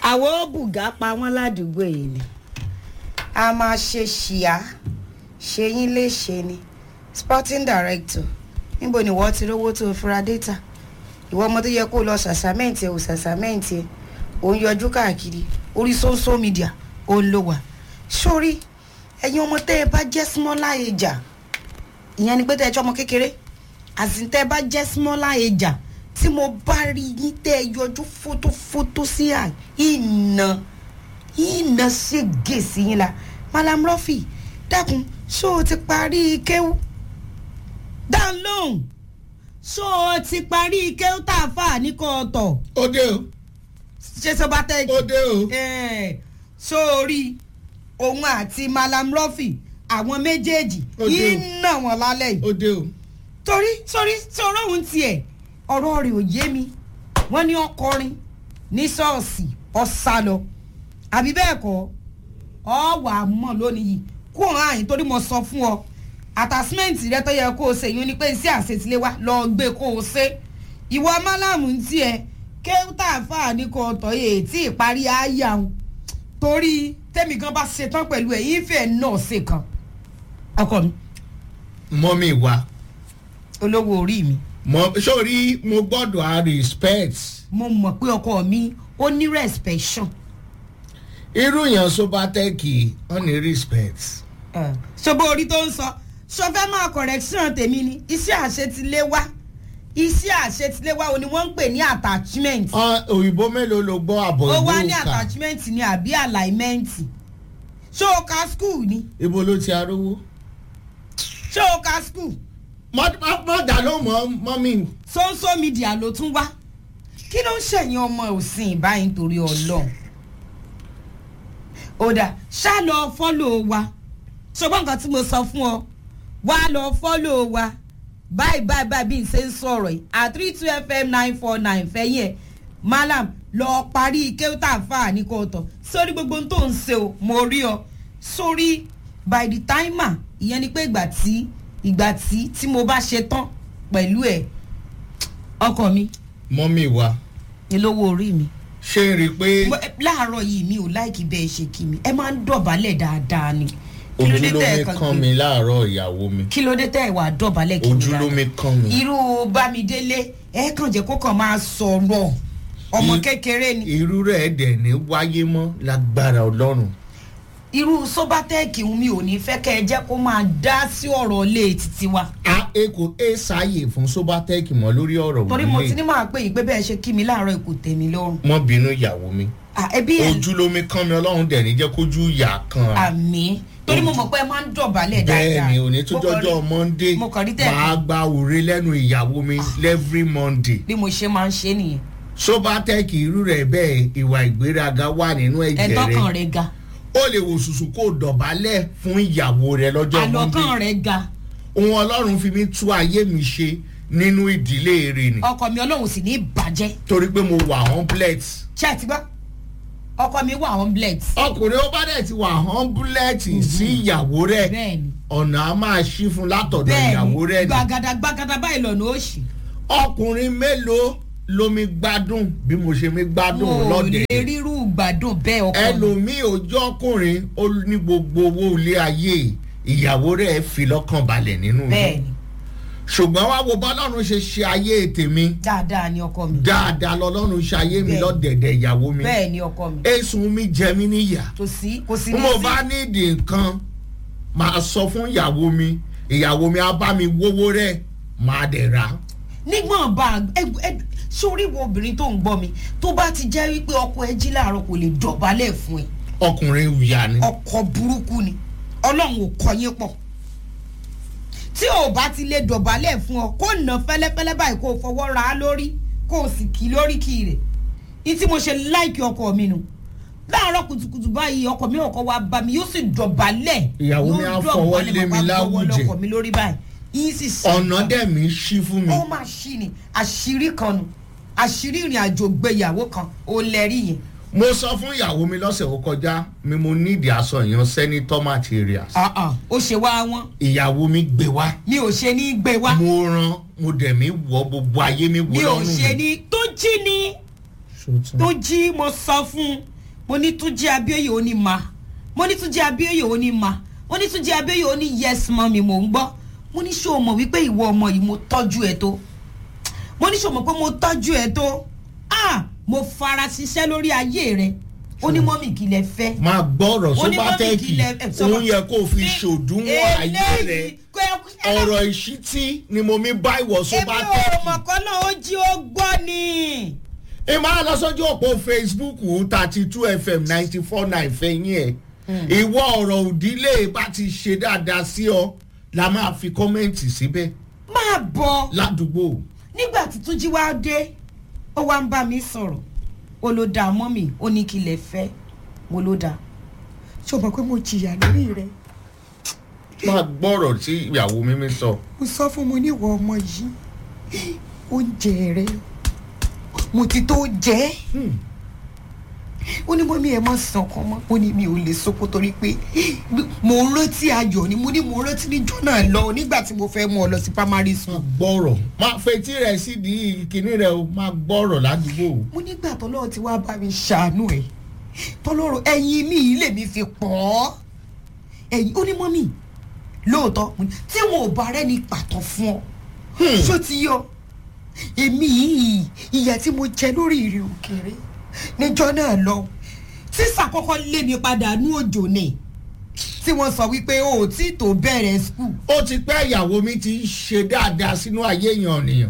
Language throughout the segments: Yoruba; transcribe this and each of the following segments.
àwọn bùgá pa wọ́n ládùúgbò yìí ni a máa ṣe ṣìyà ṣe yín léṣe ni sporting director níbo ni wọ́n ti rówó tó fura data ìwọ ọmọ tó yẹ kó lọ ṣàṣàmẹ́ǹtì ẹ̀ ò ṣàṣàmẹ́ǹtì ẹ̀ ò ń yọjú káàkiri orí social media ó ń lò wá sórí ẹ̀yin ọmọ tẹ́ ẹ bá jẹ́ smaller age ìyẹn ni pé tẹ́ ẹ jẹ́ ọmọ kékeré àti tẹ́ ẹ bá jẹ́ smaller age tí mo bá rí yín tẹ́ ẹ yọjú fótófótó sí à ìnà ìnà ṣègè sí yín la malam rọfì dákun ṣó o ti parí kéwú dáhùn lóhùn ṣó o ti parí kéwú tá a fà ní kò tọ̀ ó dé o ṣé sọ bá tẹ́ ó dé o sórí òun àti malam rọfì àwọn méjèèjì Ó dé o. yìí nà wọ́n lálẹ́ yìí ó dé o torí sórí sọ̀rọ̀ òun tiẹ̀ ọ̀rọ̀ rẹ̀ ò yé mi wọ́n ní ọkọrin ní ṣọ́ọ̀ṣì ọ̀sá lọ àbí bẹ́ẹ̀ kọ́ ọ wà á mọ̀ lónìí yìí kó hàn áyìn torí mo sọ fún ọ àtàsímẹ́ǹtì rẹ tó yẹ kó o ṣe yín ni pé iṣẹ́ àṣetílé wa lọ gbé kó o ṣe ìwọ málàmù ń tiẹ̀ kéwútà fà ní kò tọ́ yẹ tí ìparí àyà ń torí tẹ́mi gan bá ṣetán pẹ̀lú ẹ̀ ìfẹ́ náà ṣe kan ọkọ mi mọ́mí wa olówó orí mi mọ sórí mo gbọ́dọ̀ a respect mo mọ̀ pé ọkọ mi ó ní respect irú yẹn sobatẹ́kì ó ní respect ṣọba orí tó ń sọ ṣọfẹ́ máa correction tèmi ni iṣẹ́ àṣetiléwá iṣẹ́ àṣetiléwá o ni wọ́n ń pè ní attachment Ọ, òyìnbó mélòó ló gbọ́ àbọ̀ ó ìlú wá ní òkà attachment ni àbí alignment ṣé o ka school ni ibo ló ti arówó ṣé o ka school mọ́dà ló mọ́ mọ́mí social media ló tún wá kí ló ń ṣẹ̀yìn ọmọ òsìn ìbáyìí nítorí ọlọ́run ó dà ṣá lọ fọ́lò wa ṣùgbọ́n nǹkan tí mo sọ fún ọ wá lọ fọ́lò wa báyìí báyìí báyìí bí n ṣe ń sọ̀rọ̀ yìí at three two fm nine four nine fẹ́yìn ẹ̀ malam lọ parí kéwútà fà ní kò tọ̀ sórí gbogbo ohun tó ń ṣe o mo rí ọ sórí by the timer ìyẹn ni pé ìgbà tí ìgbà tí tí mo bá ṣe tán pẹ̀lú ẹ̀ ọkọ mi mọ́mí wa ni lówó orí mi ṣé ń rí i pé Mo- láàárọ̀ yìí mi ò láìkí bẹ́ẹ̀ ṣe kí mi ẹ máa ń dọ̀bálẹ̀ dáadáa ni kí ló dé ojú ló tẹ́ ẹ mi kàn kán pé- mi láàárọ̀ ìyàwó mi kí ló dé tẹ́ ẹ wà dọ̀bálẹ̀ kí mi ojú ló mi dáadáa kán mi irú bámidélé ẹ kàn jẹ́ kó kàn máa sọ̀rọ̀ ọmọ I- kékeré ni irú rẹ̀ dẹ̀ ní wáyé mọ́ lágbára ọlọ́run irú sóbátẹ́ẹ̀kì mi ò ní fẹ́ kẹ́ ẹ jẹ́ kó máa dá sí ọ̀rọ̀ ilé títí wa a e kò e sáàyè fún sobatech mọ́ lórí ọ̀rọ̀ torí mo ti wọlé ní máa pè yín pé bẹ́ẹ̀ ṣe kí mi láàárọ̀ kò tẹ̀ mí lọ́rùn mọ́ bínú ìyàwó mi Ah, ẹbí ẹ̀ ojú ló mi kán mi ọlọ́run dẹ̀ ní jẹ́ kójú ìyá kan a. àmì torí mo mọ̀ pé ẹ máa ń dọ̀bálẹ̀ dáadáa bẹ́ẹ̀ ni òní tó Mo kàn rí- jọjọ́ monday mo kàn rí tẹ̀- máa gba òre lẹ́nu ìyàwó mi every monday bí mo ṣe máa ń ṣe nìyẹn sobatech irú rẹ̀ bẹ́ẹ̀ ìwà ìgbéraga wà nínú ẹ̀jẹ̀ ẹ̀dọ́kàn rẹ̀ rẹ̀ ga ó lè wò sùsù kó dọ̀bálẹ̀ fún ìyàwó rẹ̀ lọ́jọ́ monday àlọ́kàn rẹ̀ ga ohun ọlọ́run fi mi tú ayé mi ṣe nínú ìdílé rẹ̀ ni ọkọ mi ọlọ́run sì ní bàjẹ́ torí pé mo wà humblet ṣé ẹ ti gbọ́ ọkọ mi wà on bled ọkùnrin ó bá dẹ̀ ti wà humblet sí ìyàwó rẹ̀ bẹ́ẹ̀ni ọ̀nà á máa ṣí fún látọ̀dọ̀ bẹ́ẹ̀ni ìyàwó rẹ̀ ni gbàgàdà gbàgàdà báyìí lọ́nà òṣì ọkùnrin mélòó ló mi gbádùn bí mo ṣe mi gbádùn wọn ò lọ́dẹ̀ lè rírú gbádùn bẹ́ẹ̀ ọkọ mi ẹlòmíì ojú ọkùnrin ó ní gbogbo owó ilé ayé ìyàwó rẹ̀ fi lọ́kàn balẹ̀ nínú ilé bẹ́ẹ̀ni ṣùgbọ́n wá wo bọ́lọ́run ṣe ṣe ayé tèmi dáadáa ni ọkọ mi dáadáa lọ́lọ́run ṣe ayé mi Bẹ́ẹ̀. lọ́dẹ̀dẹ̀ ìyàwó mi bẹ́ẹ̀ ni ọkọ mi èsùn mi jẹ mí níyà kò sí kò sí bí ní mo sí bá nídìí nǹkan máa sọ fún ìyàwó mi ìyàwó mi á bá mi wówó rẹ̀ máa dẹ̀ rà á. nígbọ̀n bá ẹ- ẹ- sórí wo obìnrin tó ń gbọ́ mi tó bá ti jẹ́ wípé ọkọ ẹ jí láàárọ̀ kò lè dọ̀bálẹ̀ fún ẹ ọkùnrin ìyá ni ọkọ burúkú ni ọlọ́run ò kọ yín pọ̀ tí ò bá ti lè dọ̀bálẹ̀ fún ọ kó nà fẹ́lẹ́fẹ́lẹ́ báyìí kó o fọwọ́ ra á lórí kó o sì kì í lórí kì í rẹ̀ ní tí mo ṣe láìkí ọkọ mi nù láàárọ̀ kùtùkùtù báyìí ọkọ mi ọkọ wa bá mi yóò sì dọ̀bálẹ̀ Ìyàwó mi yóò á fọwọ́ dọ̀bálẹ̀, lé mi màá bá gbọ́wọ́ láwùjẹ. lọ́kọ mi lórí báyìí yín sì sí ọ̀nà dẹ̀ mi ṣí fún mi ó máa ṣí ni àṣírí kan nu àṣírí ìrìn àjò gbéyàwó kan ó lẹ́rí yẹn mo sọ fún ìyàwó mi lọ́sẹ̀ tó kọjá mi mo nídìí aṣọ ìyan senator materials Ah, ah, ó ṣe wá wọn ìyàwó mi gbé wá mi ò ṣe ní gbé wá mo rán mo dẹ̀ mi wọ gbogbo ayé mi wọ mi ò lọ́rùn ṣe ní tó jí ni tó jí mo sọ fún un mo ní túnjí abíọ́yè ó ní ma mo ní túnjí abíọ́yè ó ní ma mo ní túnjí abíọ́yè ó ní yes mọ́mi mò ń gbọ́ mo ní ṣé o mọ̀ wípé ìwọ ọmọ yìí mo tọ́jú ẹ tó mo ní ṣé o mọ̀ pé mo tọ́jú ẹ tó ah mo fara ṣiṣẹ́ lórí ayé rẹ ó ní mọ́mì kí lẹ fẹ́ máa gbọ́rọ̀ ó ní mọ́mì sóbátẹ́ẹ̀kì kí lẹ ẹ, sọ́ba- òun yẹ kó o fi ṣòdúnwọ̀n ayé rẹ̀ Eléyìí, kò yẹ kó- ọ̀rọ̀ ìṣítí ni mo mi bá ìwọ èmi ò sóbátẹ́ẹ̀kì. mọ̀ kọ́ náà ó jí ó gbọ́ ni. ẹ máa lọ sójú òpó facebook thirty two fm ninety four nine fẹ̀yìn ẹ̀ ìwọ ọ̀rọ̀ òdílé bá ti ṣe dáadáa sí ọ la máa fi kọ́mẹ́ǹtì síbẹ̀ máa bọ̀ ládùúgbò nígbà tí túnjí wá dé ó wá ń bá mi sọ̀rọ̀ ó ló dáa mọ́ mi ó ní kí lè fẹ́ mo ló dáa ṣé o mọ̀ pé mo jìyà lórí rẹ máa gbọ́rọ̀ tí ìyàwó mímí sọ. mo sọ fún mo níwọ̀ ọmọ yìí oúnjẹ rẹ mo ti tó jẹ́ ó ní mọ́mí ẹ̀ mọ́ sàn kan mọ́ ó ní mi ò lè sọ́kò torí pé mo ń rántí ayọ̀ ni mo ní mo ń rántí níjọ́ náà lọ nígbà tí mo fẹ́ mú ọ lọ sí primary school máa gbọ́rọ̀ máa fetí rẹ̀ sídìí kinní rẹ̀ o máa gbọ́rọ̀ ládùúgbò. mo nígbà tọ́lọ́run ti wá bá mi ṣàánú ẹ̀ tọ́lọ́run ẹ̀yìn mi yìí lèmi fi pọ̀ ọ́ ẹ̀yìn ó ní mọ́mì lóòótọ́ mo ní, tí wọn ò bá rẹ́ni pàtó fún ọ ṣó ti yọ èmi yìí ìyà tí mo jẹ lórí ìrìn òkèèrè níjọ́ náà lọ sísà kọ́kọ́ lé mi padà nú òjò ni tí wọ́n sọ wípé o ò tí ì tó bẹ̀rẹ̀ skul ó ti pẹ́ ìyàwó mi ti ń ṣe dáadáa sínú ayé èèyàn nìyàn.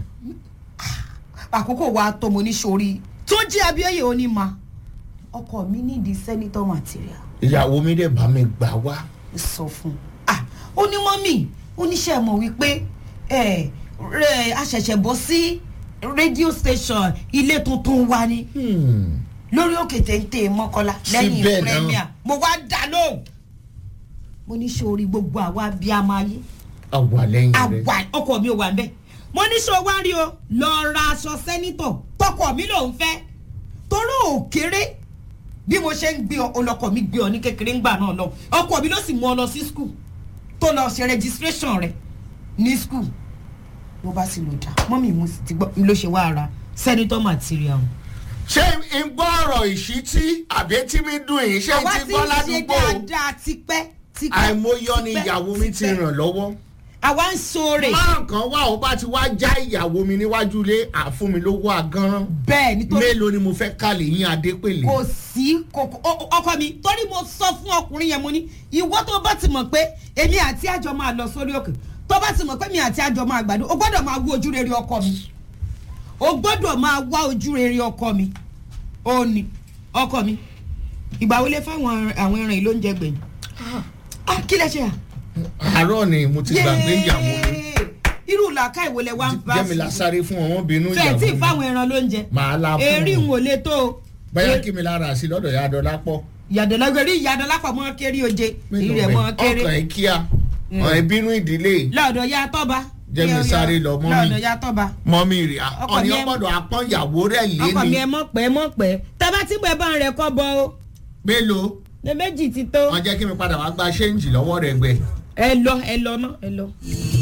àkókò wa tó mo ní sórí tó jí abíọ́yè ó ní ma ọkọ mi nídìí senator material ìyàwó mi dẹ̀ bá mi gbà wá. sọ fún un ah ó ní mọ́mì oníṣẹ́ mọ̀ wípé ẹ rẹ àṣẹ̀ṣẹ̀ bọ́ sí rédíò station ilé tuntun wa ni Hmm. lórí òkè téńté mọ́kọ́lá lẹ́yìn Síbẹ̀ náà. premier mo wá dá lóhùn mo ní sórí gbogbo àwa bíi amáyé àwa lẹ́yìn rẹ̀. àwa ọkọ mi ò wà nbẹ mo ní sọ wá rí o lọ ra aṣọ sẹ́nítọ̀ tọkọ mi lòún fẹ́ torí ò kéré bí mo ṣe ń gbé ọ ọlọkọ mi gbé ọ ní kékeré ńgbà náà lọ ọkọ mi ló sì mú ọ lọ sí skul tó lọ ṣe registration rẹ ní skul ló bá sì lò dá mọ́mì mo sì ti gbọ́ ló ṣe wá ara sẹ́nítọ̀ material. ṣé n gbọ́ ọ̀rọ̀ ìṣítí àbí tí mi dùn yìí ṣé àwa ti ti gbọ́ ń ṣe ládùúgbò dáadáa tipẹ́ tipẹ́ àìmọyọ ni tipẹ́, ìyàwó mi ti tipẹ́. ràn lọ́wọ́. àwa ń ṣoore máa kan wá ó bá ti wá já ìyàwó mi níwájú ilé àfún mi lówó àgánrán bẹ́ẹ̀ nítorí mélòó ni mo fẹ́ kálẹ̀ yín adépèlé. kò sí kòkò ọ- ọkọ mi torí mo sọ fún ọkùnrin yẹn mo ní ìwọ tó bá ti mọ̀ pé èmi àti àjọ máa lọ sórí òkè tó bá ti mọ̀ pé mi àti àjọ máa gbàdúrà o gbọ́dọ̀ máa wú ojú rere ọkọ mi o gbọ́dọ̀ máa wá ojú rere ọkọ mi ó ní ọkọ mi ìgbà wo lè fáwọn àwọn ẹran yìí ló ń jẹ gbẹ̀yìn ah kí lẹ ṣe à. àárọ̀ ni mo ti gbàgbé ìyàwó mi Yéé! irú làákà ìwòlẹ̀ wa ń bá jẹ́mi lásáré fún ọmọ bínú fẹ́ẹ̀ ìyàwó tí mi fáwọn ẹran ló ń jẹ màá la èrí fún ń un wò lè tó o bóyá kí mi lára sí lọ́dọ̀ ya dọ́là pọ̀ ìyàdọ̀lágbé rí ìyàdọ̀lápọ̀ mọ́ kéré oje èyí rẹ̀ mọ́ kéré ọkàn ẹ̀ kíá ọ̀n ìbínú ìdílé lọ́ọ̀dọ̀ ya tọ́ba Jẹ́ mi sáré lọ, mọ́mì. lọ́ọ̀dọ̀ ya tọ́ba mọ́mí rẹ̀ Ọkọ ọ̀ní mi ẹ- ọgbọ́dọ̀ apọ́n ìyàwó rẹ̀ lé ọkọ mi ni ẹ mọ̀ pẹ́ mọ̀ pẹ́ tábà tí mo ẹ bá ń rẹ̀ kọ́ bọ o mélòó ní méjì ti tó wọ́n jẹ́ kí mi padà wá gba ṣéǹjì lọ́wọ́ rẹ̀ gbẹ. ẹ lọ ẹ lọ ná ẹ lọ.